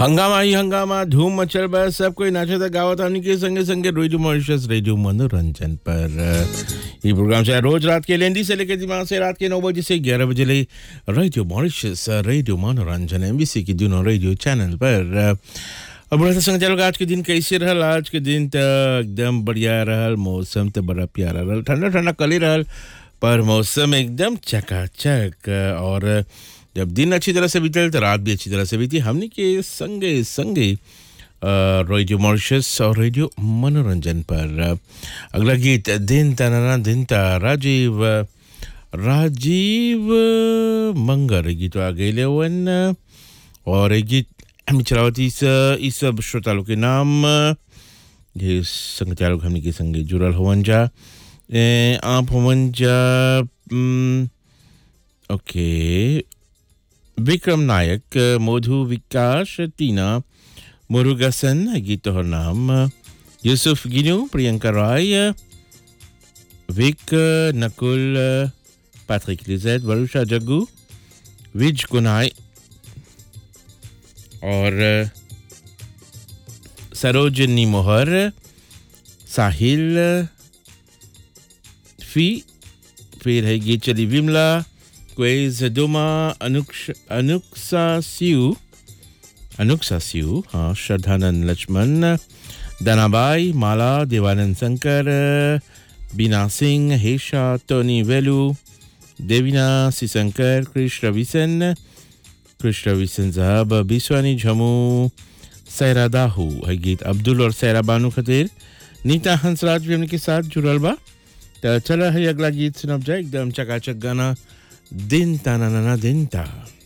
हंगामा ही हंगामा धूम मचल बा सब कोई नाचता गावत हमनी के संगे संगे रेडियो मॉरिशस रेडियो मनोरंजन पर ये प्रोग्राम से रोज रात के लेंदी से लेकर दिमाग से रात के नौ बजे से ग्यारह बजे ले radio Mauritius radio Manoranjan MBC की दोनों रेडियो चैनल पर अब बड़ा संग चलो आज के दिन कैसे रहल आज के दिन तो एकदम बढ़िया रहल मौसम तो बड़ा प्यारा रहल ठंडा ठंडा कल ही रहल पर मौसम एकदम चकाचक और जब दिन अच्छी तरह से बीतल तो रात भी अच्छी तरह से बीती हमने के संगे संगे रेडियो मॉरिशस और रेडियो मनोरंजन पर अगला गीत दिन तनाना दिन ता राजीव राजीव मंगर गीत आ गए वन और एक गीत हम चलावती इस इस श्रोता लोग के नाम ये संग चालक हमने के संगे जुड़ल होवन जा ए, आप होवन जा हम्म, ओके विक्रम नायक मधु विकास टीना मुरुगसन गीत तोहर नाम यूसुफ गिनू प्रियंका राय विक नकुल पैट्रिक लिजेट वरुषा जग्गू विज कुनाई और सरोजनी मोहर साहिल फी फिर है गीत चली विमला क्वेज डोमा अनुक्ष अनुक्सा सिउ अनुक्सा सिउ हाँ श्रद्धानंद लक्ष्मण दनाबाई माला देवानंद शंकर बीना सिंह हेशा टोनी वेलू देवीना सिशंकर कृष्ण रविसन कृष्ण रविसन साहब बिस्वानी झमू सैरा दाहू है गीत अब्दुल और सैरा बानू खतीर नीता हंसराज भी उनके साथ जुड़ल बा तो चला है अगला गीत सुनब जाए एकदम चकाचक गाना दिन ता ना ना ना दिन ता